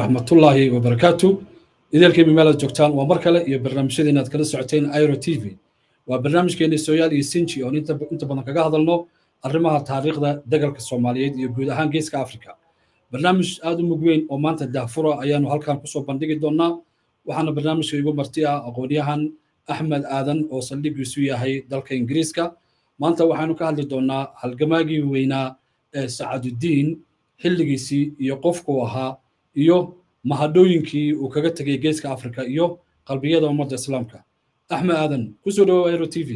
raxmatullaahi wabarakaatu idaelkiiba meelaad joogtaan waa mar kale iyo barnaamijyada inaad kala socoteen iro t v waa barnaamijkeeni sooyaal iyo sinji oon inta badan kaga hadalno arrimaha taariikhda dagalka soomaaliyeed iyo guud ahaan geeska africa barnaamij aad u mug weyn oo maanta daafura ayaanu halkan kusoo bandhigi doonaa waxaana barnaamijka igu marti ah aqoonyahan axmed aadan oo saldhigiisu yahay dalka ingiriiska maanta waxaanu ka hadli doonaa halgamaagii weynaa ee sacadudiin xilligiisii iyo qofkuu ahaa iyo mahadhooyinkii uu kaga tegay geeska africa iyo qalbiyada ummadda islaamka axmed aadan kusoo dhawow aero t v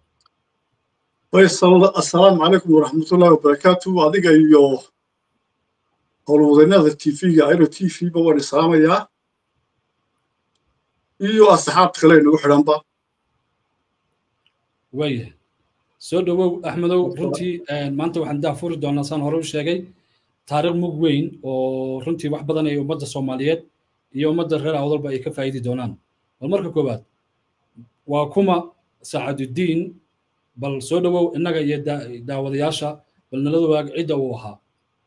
assalaamu calaykum waraxmatullahi wabarakaatu adiga iyo howlwadeennada t v-ga aero t v ba waan islaamayaa iyo asxaabta kale inagu xidhanba waaya soo dhowow axmedow runtii maanta waxaan daafuri doonaa saan hore u sheegay taariikh mug weyn oo runtii wax badan ay ummadda soomaaliyeed iyo ummadda reer awdalba ay ka faa'idi doonaan bal marka koowaad waa kuma sacadudiin bal soo dhowow innaga iyo daawadayaasha bal nalada waag cidda uu ahaa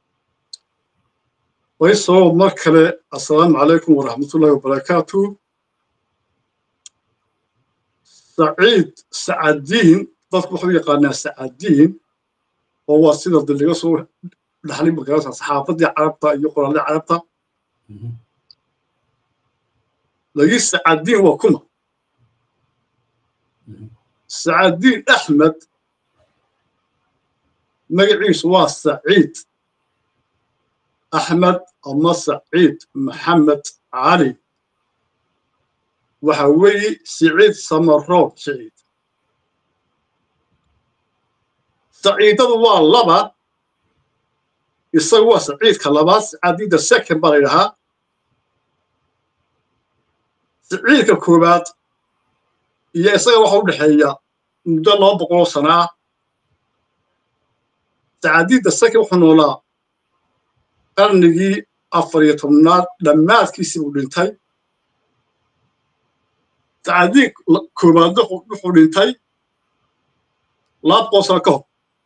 wayso mar kale assalaamu calaykum waraxmatullahi wabarakaatu saciid sacadiin dadku wuxuu yaqaanaa sacadiin oo waa sida diliga soo dhaxlay magarasa saxaafadii carabta iyo qoraalladii carabta lagi sacadiin waa kuma sacadiin axmed magaciisu waa saciid axmed ama saciid maxamed cali waxa weeye siciid samaroob siciid saciidadu waa laba isagu waa saciidka labaad sacaadiidda second baa la yidhahaa saciidka koowaad iyo isaga waxa u dhexeeya muddo laba boqoloo sana ah sacaadiidda second wuxuu noolaa qarnigii afar iyo tobnaad dhammaadkiisii buu dhintay sacaadiid koowaad wuxuu dhintay laba boqol sano ka hor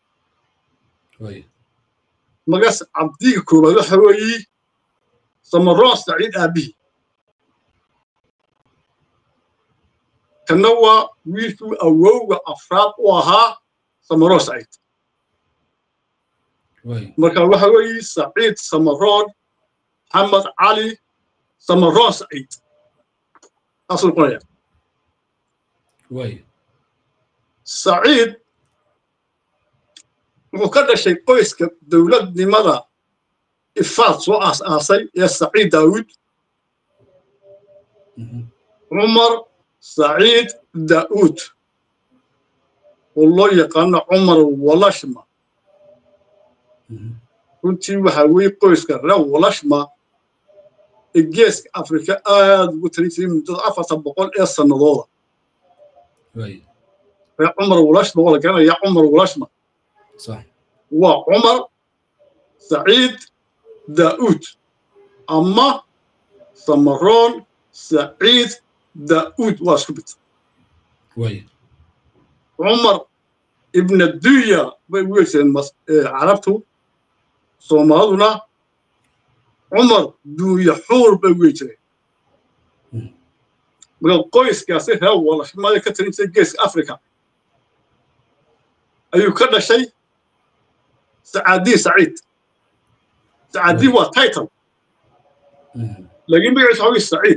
magaas cabdiga koowaad waxa weeye samaroon saciid aabbihi kanna waa wiilkii awowga afraad u ahaa samaroon saciid marka waxa weeye saciid samaroon maxamed cali samaroon saciid saasuu noqonaya saciid wuxuu ka dhashay qoyska dowladnimada ifaad soo aas-aasay ee saciid daawud cumar saciid daa'uud oo loo yaqaano cumar walashma runtii waxaa weeye qoyska reer walashma ee geeska afrika aad ugu talin jiray muddada afartan boqol ee sannadooda reer cumar walashma waa la garanayaa cumar walashma waa cumar saciid daa'uud ama samaroon saciid daa'uud waa isku bit cumar ibna duya bay ugu yeeseen carabtu soomaaliduna cumar duuya xuur bay ugu yeejireen marka qoyskaasi reer walashmada ka talin jiray geeska africa ayuu ka dhashay sacaadiin saciid sacaadiin waa title laakiin magaciisa waxaa weye saciid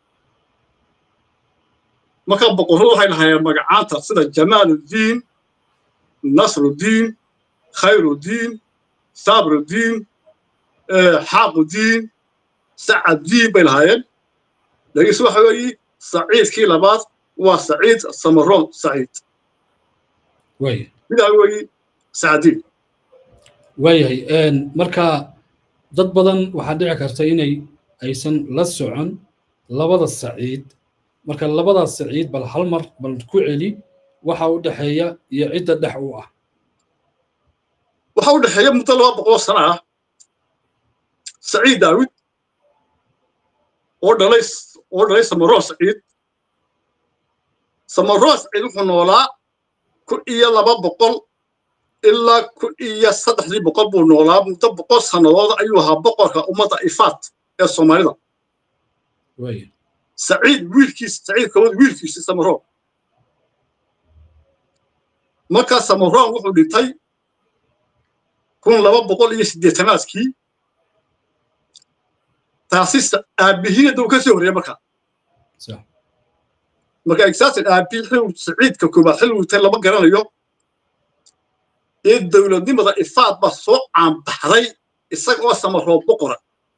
marka boqorradu waxay lahaayeen magacaanta sida jamaaludiin nasrudiin khayrudiin sabrudiin xaaqudiin sacaddiin bay lahaayeen laakiinse waxa weeye saciidkii labaad waa saciid samaroon saciid midaa weeye sacadiin waayahay marka dad badan waxaa dhici karta inay aysan la socon labada saciid marka labadaas saciid bal hal mar bal ku celi waxa u dhexeeya iyo cidda dhex u ah waxa u dhexeeya muddo laba boqol sana ah saciid daawud oo dhalay oo dhalay samaroon saciid samaroon saciid wuxuu noolaa kun iyo laba boqol ilaa kun iyo saddexdii boqol buu noolaa muddo boqol sannadood ayuu ahaa boqorka ummadda ifaat ee soomaalida saciid wiilkiisa saciid kawad wiilkiisa samaroon markaa samaroon wuxuu dhintay kun laba boqol iyo siddeetanaadkii taasi aabbihiina duu ka soo horreeya markaa marka exaasin aabbihi xiluu saciidka koobaad xil wutay lama garanayo ee dowladnimada ifaad baa soo caanbaxday isagoo samaroo boqora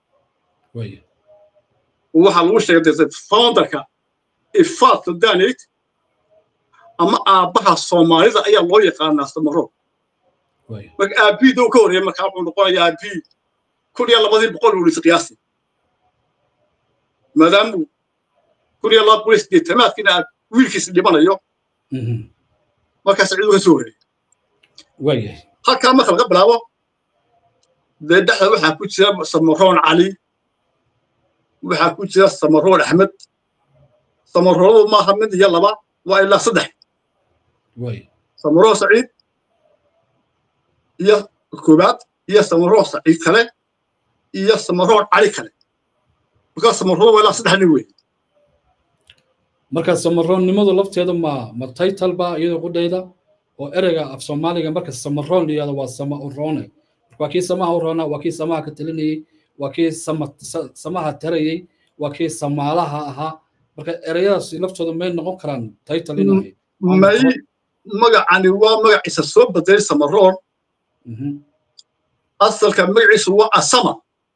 waxaa lagu sheegay founderka ifaad sudaanate ama aabbaha soomaalida ayaa loo yaqaanaa samaroo marka aabbihii doo ka horreeya markaa wuxuu noqonayaa aabbihii kun iyo labadii boqol uu dhisa qiyaasi maadaamuu kun iyo laba boqol iyo siddeetanaadkiina wiilkiisa dhimanayo markaa saciid uu ka soo horreeyay halkaa marka laga bilaabo dee dhexda waxaa ku jira samaroon cali waxaa ku jira samaroon axmed samaroonadu maaha mid iyo laba waa ilaa saddex samaroon saciid iyo koobaad iyo samaroon saciid kale iyo samaroon cali kale markaa samaroon waa ilaa saddex nin wey marka samaroonnimadu lafteedu ma ma title ba iyadoo qudhayda oo ereyga af soomaaliga marka samaroon layihahdo waa sama uroone waa kii samaha uroona waa kii samaha ka talinayey waa kii samaha tarayey waa kii samaalaha ahaa marka ereyadaas laftooda may noqon karaan title inahay may magacani waa magaciisa soo bedelay samaroon asalka magaciisu waa asama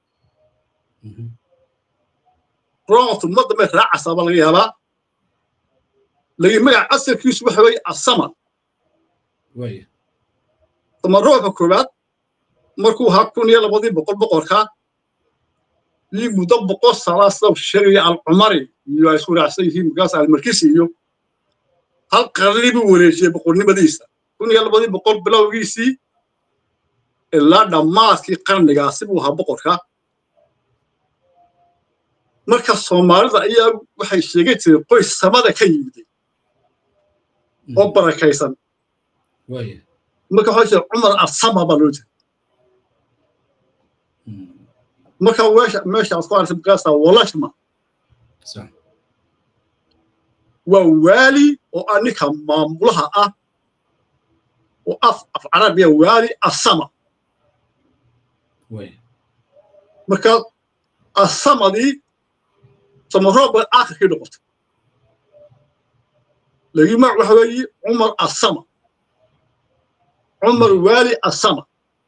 roontu ummadda may raacasaaba laga yaabaa lagi magaca asalkiisu waxa weeye asama samaroonka koowaad markuu ahaa kun iyo labadii boqol boqorka iyo muddo boqol sanaa sida sheegaya alcumari iyo ay isku raacsan yihiin markaas almarkisi iyo hal qarni buu wareejiyey boqornimadiisa kun iyo labadii boqol bilowgiisii ilaa dhammaadkii qarnigaasi buu ahaa boqorka marka soomaalida ayaa waxay sheegan jireen qoys samada ka yimiday oo barakaysan marka waxaa jira cumar asama baa loo jira marka meesha meeshaas ku aragtay markaasaa walashma waa waali oo ah ninka maamulaha ah oo af af carabiya waali asama marka asamadii samaroob bay aakhirkii noqotay lagi magac waxa weeye cumar asama cumar waali asama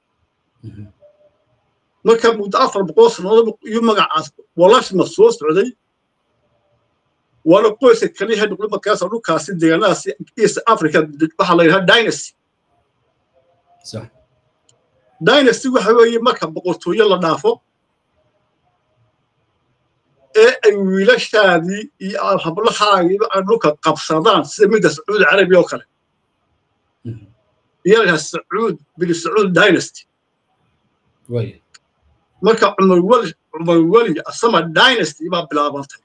marka muddo afar boqol sannadood iyo magacaas walashma soo socday waana qoyska kaliya noqday markaasa dhulkaasi deegaanadaasi east africa waxaa la yidhaha dynasty dynasty waxa weeye marka boqortooyo la dhaafo ee ay wiilashaadii iyo hablahaagii ay dhulka qabsadaan sida midda sacuudi carabiya oo kale iyaga sacuud bin sacuud dynasty marka cumar weli cumar weli asama dynasty baa bilaabantay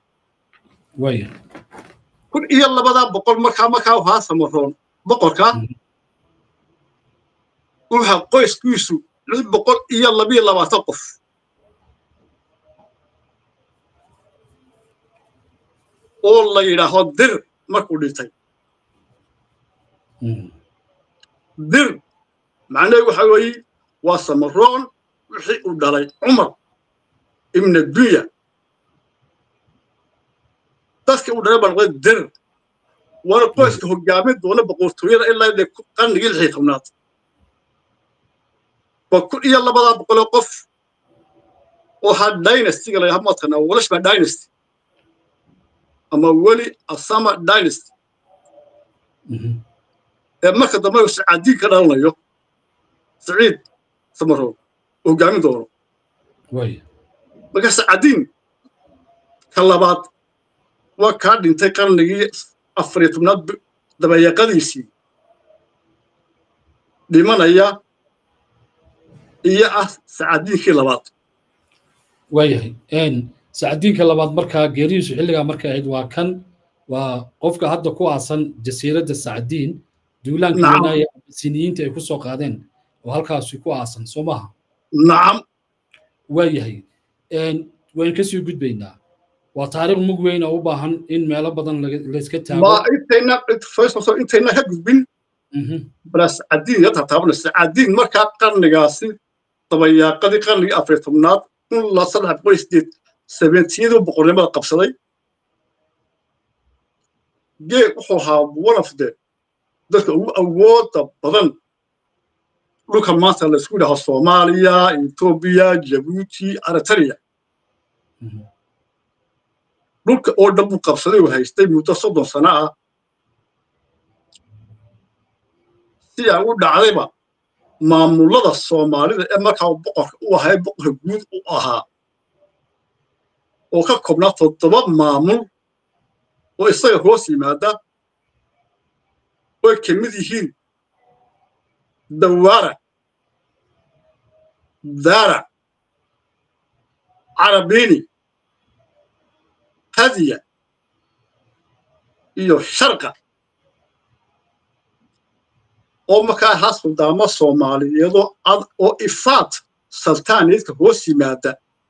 kun iyo labadaa boqol markaa markaa waxaa samaroon boqorka wuxa qoyskiisu lix boqol iyo labiyo labaatan qof oo la yidhaaho dir markuu dhintay dir macnaheedu waxa weeye waa samaroon wixii uu dhalay cumar ibna dunya dadkii uu dhalay baa noqday dir waana qoyska hogaamin doona boqortooyada ilaa inay qarnigii lixii tobnaad waa kun iyo labadaa boqoloo qof oo ha dynastyga la yidhaha mataqanaa walashba dynasty ama weli asama dynasty ee marka dambe sacaadiin ka dhalanayo saciid samaroon hogaamin doono marka sacaadiin ka labaad waa kaa dhintay qarnigii afar iyo tobnaad dabayaqadiisii dhimanaya iyo ah sacaadiinkii labaad waayahay sacadiinka labaad markaa geerihiisu xilligaa markay ahayd waa kan waa qofka hadda ku aasan jasiiradda sacdiin duulaanka wanaaya siniyiinta ay ku soo qaadeen oo halkaasi ku aasan soo maaha nacam waayahay waynu kasii gudbaynaa waa taariikh mug weyn oo u baahan in meelo badan layska taago ma intayna first intayna ka gudbin blas cadiin ya tataabanaysa cadiin markaa qarnigaasi dabayaaqadii qarnigii afariy tobnaad kun la saddex boqol sideed sebeentiyadii boqornimada qabsaday geeg wuxuu ahaa one of the dadka ugu awooda badan dhulka maanta laysku dhaho soomaaliya etoobiya jabuuti aritania dhulka oo dhan buu qabsaday uu haystay muddo soddon sano ah si aan u dhacdayba maamulada soomaalida ee markaa boqorka u ahay boqorka guud u ahaa oo ka kobnaa toddoba maamul oo isaga hoos yimaada oy ka mid yihiin dawaara daara carabiini hadiya iyo sharqa oo markaa ahaa suldaamo soomaaliyeedoo ad oo ifaat saltaaniidka hoos yimaada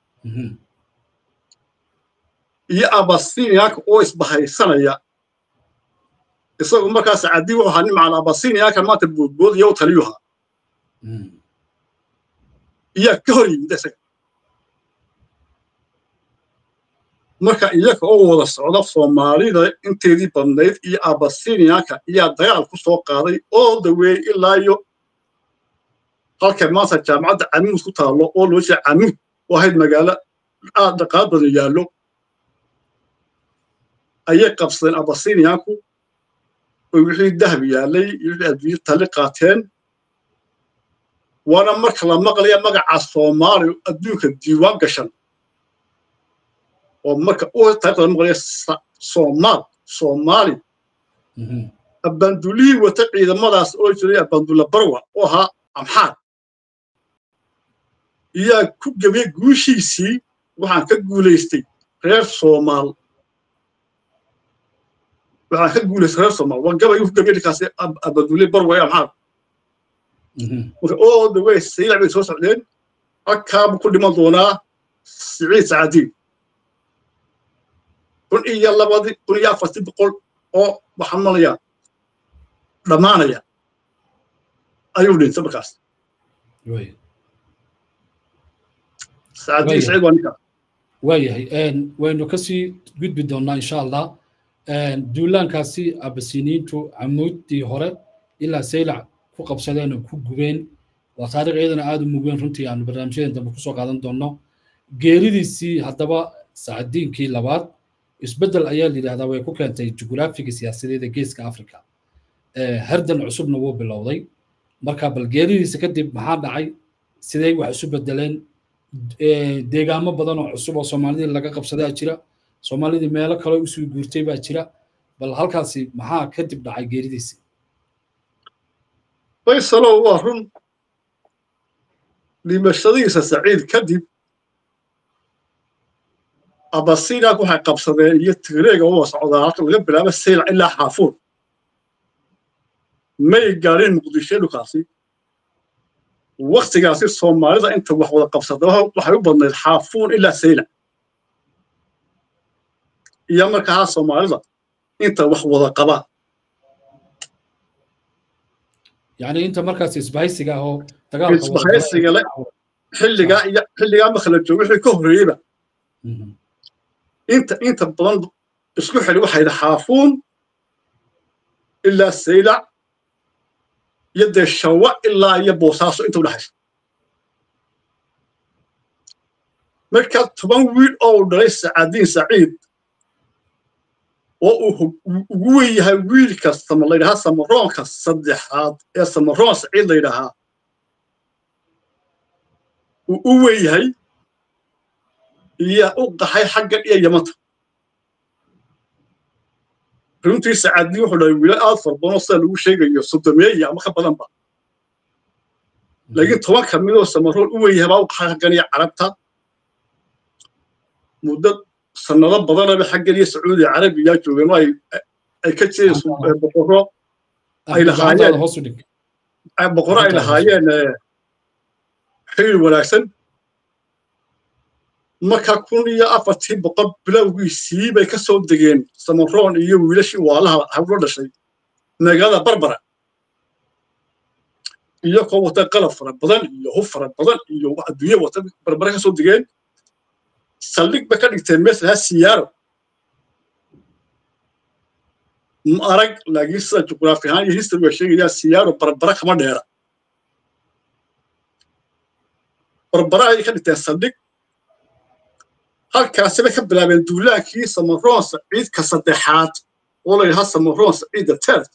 iyo abasiniyaanka oo isbahaysanaya isagu markaas cadii wuxuu ahaa nimcan abasiniyaanka maanta boodboodaya u taliyuha iyaa ka hor yimid isaga marka iyaga oo wada socda soomaalida inteedii badnayd iyo abasiniyaanka iyaa dagaal ku soo qaaday oo daweeyey ilaa iyo halka maanta jaamacadda camuud ku taallo oo loo jeeda camuud oo ahayd magaalo aad dhaqaal badan yaallo ayay qabsadeen abasiniyaanku oo wixii dahab yaallay iyo wixii adduunyo tali qaateen waana marka la maqlaya magaca soomaaliya adduunka diiwaan gashan oo marka u taariikhda maqlaya soomaal soomaali abandulihii wata ciidamadaas oo jiray abandula barwa oo ahaa amxaar iyaa ku gebay guushiisii waxaan ka guulaystay reer soomaal waxaan ka guulaystay reer soomaal waa gabaygu ku gebay ninkaasi abandule barwa ee amxaar marka oo daway saylac bay soo socdeen halkaabu ku dhiman doonaa siciid sacadiin kun iyo labadii kun iyo afartii boqol oo waxaan malaya dhammaanaya ayuu dhintay markaas sacadiin siciid waa ninkaas waayahay waynu kasii gudbi doonnaa insha allah duulaankaasi abasiniintu camuuddii hore ilaa saylac ku qabsadeen oo ku gubeen waa taariikh iyadana aad u mugeen runtii aanu barnaamijyadan dambe kusoo qaadan doonno geeridiisii haddaba sacadiinkii labaad isbeddel ayaa la yidhahdaa way ku keentay jugraafiga siyaasadeed ee geeska africa hardan cusubna wuu bilowday marka bal geeridiisa kadib maxaa dhacay sidee wax isu bedeleen deegaamo badan oo cusub oo soomaalidii laga qabsadaa jira soomaalidii meelo kale usoo guurtay baa jira bal halkaasi maxaa kadib dhacay geeridiisi faysalow waa run dhimashadiisa saciid kadib abasinaak waxay qabsadeen iyo tigreega oo socdaa halka laga bilaabo saylac ilaa xaafuur may gaadhin muqdisho dhulkaasi waktigaasi soomaalida inta wax wada qabsada waxay u badnayd xaafuur ilaa saylac iyo markaa soomaalida inta wax wada qabaa yani inta markaas isbahaysiga ah oo isbahaysiga le xilligaa iyo xilligaa marka la joogo wixii ka horreeyeyba inta inta badan isku xili waxayda xaafuun ilaa saylac iyo dee shawa ilaa iyo boosaaso inta udhexaysa marka toban wiil oo uu dhalay sacadiin saciid oo uu ugu wen yahay wiilka sama layidhahaa samaroonka saddexaad ee samaroon saciid layidhahaa uu u wen yahay iyo u qaxay xaggan iyo yamanta runtii sacadii wuxuu dhahay wiilal aad fara badanoo sida lagu sheegayo sodomeeya ama ka badanba laakiin toban ka midoo samaroon u wen yahay baa u qaxay xaggan iyo carabta muddo sanado badanaba xaggan iyo sacuudi carabiya joogeen oo ay ka jireen boqorro ay lahaayeen boqorro ay lahaayeen xiriir wanaagsan marka kun iyo afartii boqol bilowgiisii bay ka soo degeen samaroon iyo wiilashii waalaha hawlo dhashay magaalada barbara iyagoo wata qalab fara badan iyo hub fara badan iyo adduunye wata barbara ka soo degeen saldhig bay ka dhigteen meesha siyaaro arag laakiin sida juqraafi ahaan iyo history way sheegayaan siyaaro barbara kama dheera barbara ayay ka dhigteen saldhig halkaasi bay ka bilaabeen duulaankii samaroon saciidka saddexaad oo la yidhaha samaroon saciidda tert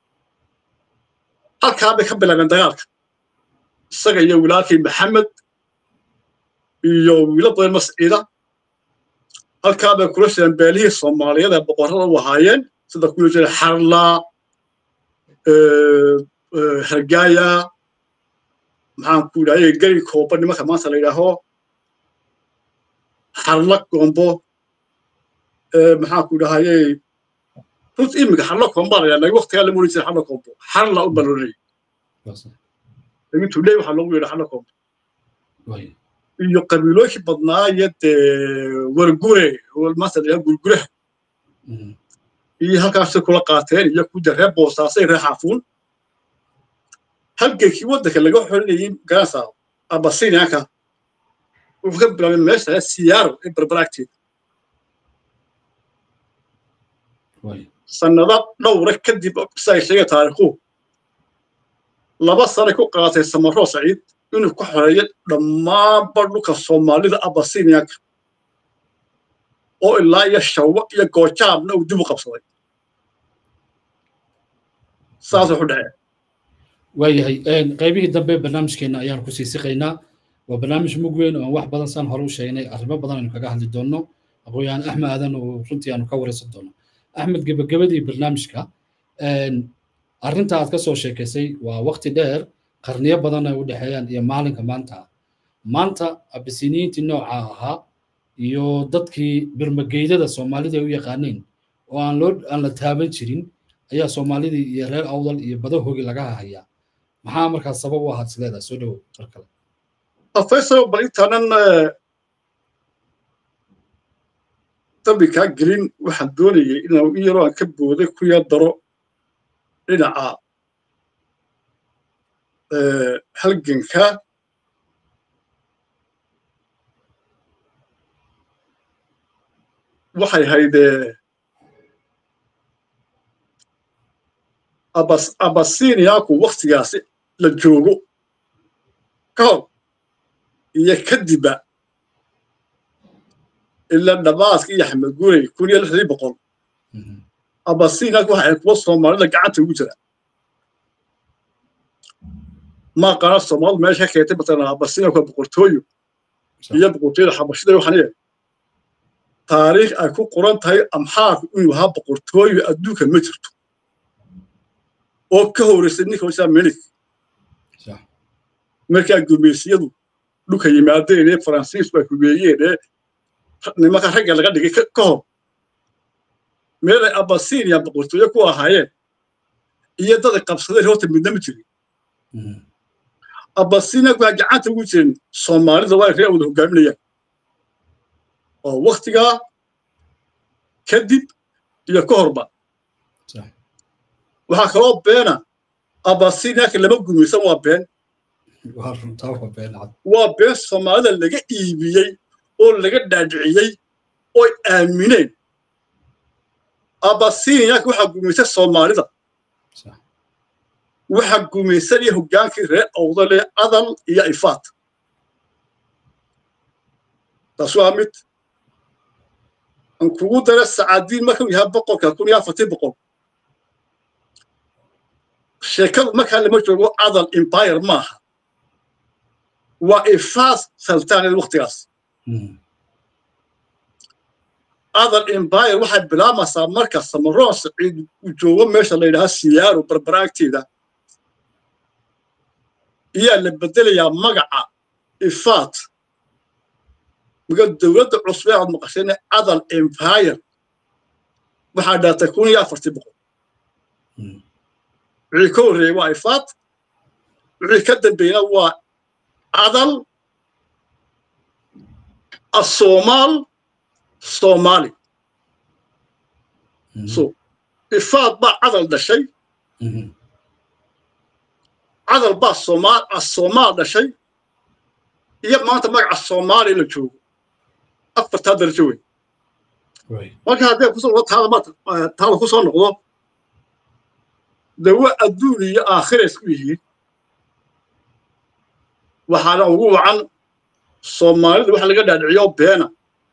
halkaa bay ka bilaabeen dagaalka isaga iyo wilaalkii maxamed iyo wiilo badan masciida halkaa bay kula shireen beelihii soomaaliyeed ee boqorrada u ahaayeen sida kuwi jira xarla hargaaya maxaan ku idhahay gari kooba nimanka maanta la yidhaaho xarla gombo maxaan ku idhahaye runta imiga xarla komba la yidhaha waqtigaa lama oran jira xarla kombo xarla u baloolayay lakin tuley waxaa loogu yeedha xarla kombo iyo qabiilooyinkii badnaa iyo dee wargure maanta la yidhaha gurguraha iyo halkaasay kula qaateen iyo kuda reer boosaasay reer xaafuun halgeekii waddanka laga xolinayay garansa abasinianka wuxuu ka bilaabay meesha siyaaro ee barbaraagteeda sannado dhowra kadib si ay sheegay taariikhuhu laba sanay ku qaatay samaroo saciid inuu ku xoreeyo dhammaanba dhulka soomaalida abasinianka oo ilaa iyo shawa iyo goojaabna uu dib u qabsaday saas wuxu dhacee waayahay qaybihii dambe barnaamijkeena ayaan kusii siqaynaa waa barnaamij mug weyn oo aan wax badan saan hore u sheegnay arrimo badan aynu kaga hadli doonno aqoon-yahan axmed aadan oo runtii aanu ka waraysan doono axmed gebagabadii barnaamijka arrinta aad ka soo sheekaysay waa waqti dheer qarniyo badan ay u dhexeeyaan iyo maalinka maanta maanta abisiniyiintii nooca ahaa iyo dadkii birmageydada soomaalida ay u yaqaaneen oo aan loo aan la taaban jirin ayaa soomaalidii iyo reer awdal iyo badahoogi laga hayaa maxaa markaas sabab u ahaad sileedaa soo dhowow mar kale faysal bal intaanan dambi kaa gelin waxaan doonayay inaan in yaroo aan ka booday ku yar daro dhinaca halganka waxay haydee abas abasiniyaku waktigaasi la joogo ka hor iyo kadibba ila dhamaaska iyo axmed gurey kun iyo lixdii boqol abasiniyaku waxa ay kuwa soomaalida gacanta ugu jira ma qana soomaalidu meesha ka keentay matalan abasiniyaku waa boqortooyo iyo boqortooyada xabashida waxaniye taariikh ay ku qoran tahay amxaarku inuu ahaa boqortooyo adduunka ma jirto oo ka horeysay ninka hoshaa melik markaa gumeysiyadu dhulka yimaadeen ee faransiisku ay hubeeyeen ee nimanka ragga laga dhigay ka hor meelay abasiniya boqortooyo ku ahaayeen iyo daday qabsadeen horta midna ma jirin abasiniya waa gacanta ugu jirin soomaalida waa ree wada hogaaminayaan oo waktigaa kadib iyo ka horba waxaa kaloo beena abasiniyaaka lama gumaysan waa been waa been soomaalida laga iibiyey oo laga dhaadhiciyey oy aamineen abasiniyaaka waxaa gumaysay soomaalida waxaa gumaysanaya hoggaankii reer awdale adal iyo ifaat taas waa mid aan kugu dara sacaadiin markuu yahay boqolka kun iyo afartii boqol sheekadu markaa lama joogo adal empire maaha waa ifaas sultaaned waktigaas adal empire waxay bilaamaysaa marka samaroon saciid uu joogo meesha la yidhaha siyaaro barbaraagteeda iyaa la bedelayaa magaca ifaat marka dowladda cusbe aad maqasheen adal empire waxaa dhaatay kun iyo afartii boqol wixii ka horreeyey waa ifaat wixii ka dambeeyna waa adal asoomaal soomaali so ifaad baa cadal dhashay cadal baa soomaal asoomaal dhashay iyo maanta magaca soomaali la joogo afartaa darajo wey marka haddee kusoo taada ku soo noqdo dawa adduun iyo aakhira isku yihiin waxaana ugu wacan soomaalida waxa laga dhaadhiciyo beena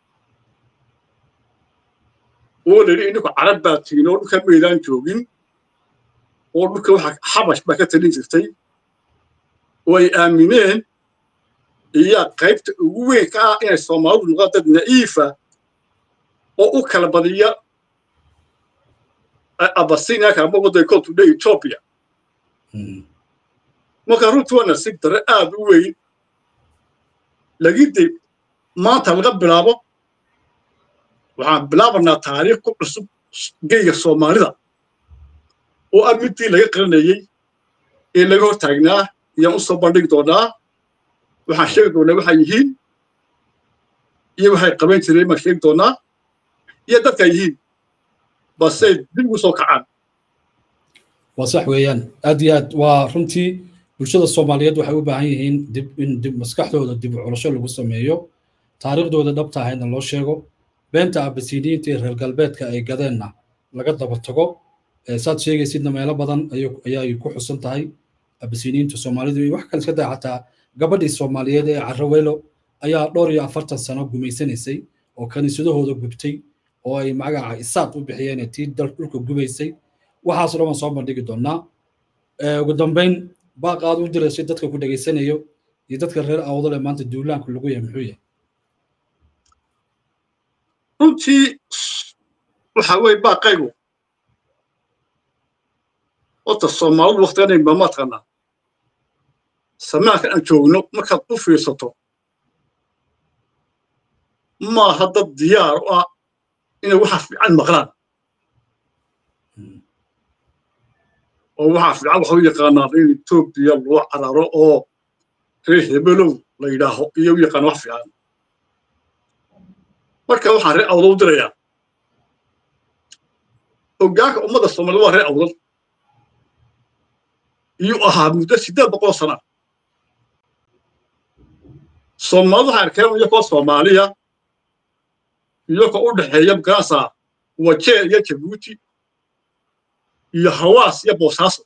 oo la yidhi ininku carab baa tihin oo dhulka maydaan joogin oo dhulka waxa xabash baa ka talin jirtay oo ay aamineen iyaa qaybta ugu weyn ka ah inay soomaalidu noqdaan dad na'iifa oo u kala badiya abasinia kalama waday koltude ethiopia marka runtii waa nasiib dare aad u weyn lagide maanta laga bilaabo waxaan bilaabanaa taariikh ku cusub geyga soomaalida oo ah midii laga qaranayey ee laga hor taagnaa ayaan u soo bandhigi doonaa waxaan sheegi doonaa waxay yihiin iyo waxay qaban jireen baan sheegi doonaa iyo dadka yihiin balse dib ugu soo kacaan waa sax weeyaan aad iyo aad waa runtii bulshada soomaaliyeed waxay u baahan yihiin dib in dib maskaxdooda dib u culasho lagu sameeyo taariikhdooda dhabta ahayna loo sheego beenta abasiniyiinta iyo reer galbeedka ay gadeenna laga daba tago saad sheegaysidna meelo badan ayay ku xusan tahay abasiniyiinta soomaalidu iyo wax kale iska daa xataa gabadhii soomaaliyeed ee carraweylo ayaa dhowr iyo afartan sano gumaysanaysay oo kaniisadahooda gubtay oo ay magaca isaad u bixiyeen tii dhulka gubaysay waxaas dhan waan soo bandhigi doonaa ugu dambayn baaq aad u diraysay dadka ku dhegaysanayo iyo dadka reer awdale maanta duulaanku lagu yahay muxuu yahay runtii waxa weye baaqaygu horta soomaalidu waktiganay ma taqaanaa samaanka aan joogno markaad u fiirsato maaha dad diyaar u ah inay waxa fiican maqlaan oo waxaa fiican waxa u yaqaanaan in etoobiya loo cararo oo reer hebelow la yidhaaho iyo u yaqaan wax fiican marka waxaan reer awdal u dirayaa hoggaanka ummadda soomaalida waa reer awdal iyuu ahaa muddo siddeed boqol sana soomaalidu waxaan arkeen iyakoo soomaaliya iyakoo u dhexeeya magaasa wajeer iyo jabuuti iyo hawaas iyo boosaaso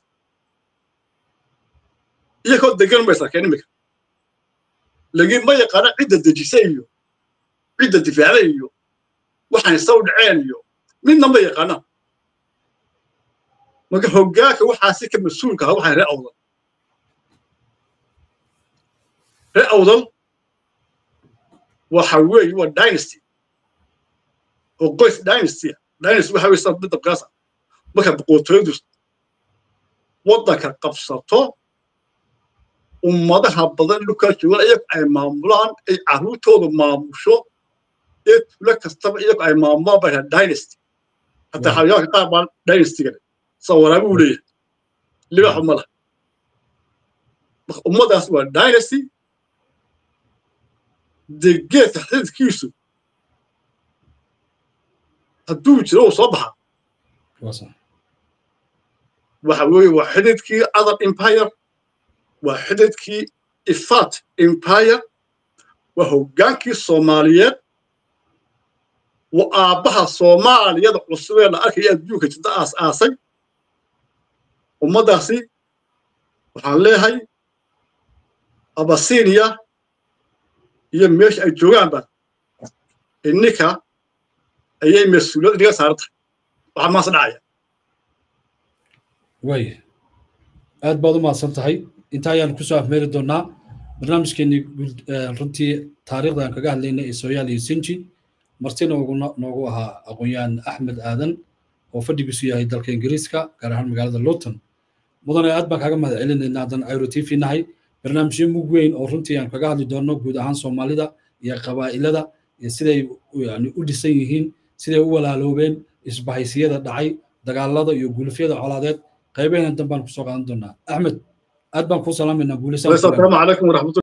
iyakoo degan bay sarkeen imika laakiin ma yaqaana cidda dejisa iyo cidda difaacda iyo waxaan isaw dhaceen iyo midna ma yaqaana marka hoggaanka waxaasi ka mas-uulka aha waxay ree awdal ree awdal waxa weeye waa dynasty oo qoys dynasty dynasty waxa weye sida midda kaasa marka boqortooyadu waddanka qabsato ummadaha badan dhulkaa joogan iyagu ay maamulaan ay carruurtooda maamusho ee tulo kastaba iyagu ay maamulaan baa dhaha dynasty hataa xayawaanka qaar baa dynastyga sa waraabi uu leeyahay libaaxu ma laha ummadaas waa dynasty dee geedka xididkiisu hadduu jiro uu soo baxaa waxa weeye waa xididkii other empire waa xididkii ifat empire waa hoggaankii soomaaliyeed waa aabbaha soomaaliyada cusubee la arkaya adduunka jirta aas aasay ummaddaasi waxaan leeyahay abasinia iyo meesha ay joogaanba inninka ayay mas-uuliyad inaga saaran tahay waxaa maas dhacaya waaya aad baad u mahadsan tahay inta ayaan kusoo afmeeri doonaa barnaamijkeenii runtii taariikhda aan kaga hadlaynay ee sooyaal iyo sinji marti nooguna noogu ahaa aqoon-yahan axmed aadan oo fadhigiisu yahay dalka ingiriiska gaar ahaan magaalada luton mudane aad baan kaaga mahad celinaynaa haddaan airo t v nahay barnaamijyo mug weyn oo runtii aan kaga hadli doonno guud ahaan soomaalida iyo qabaa'ilada iyo siday yani u dhisan yihiin siday u walaaloobeen isbahaysiyada dhacay dagaalada iyo gulufyada colaadeed qaybaheena dan baan kusoo qaadan doonaa axmed aad baan kuu salaamaynaa guulaysan asalaamu calaykum waraxmatu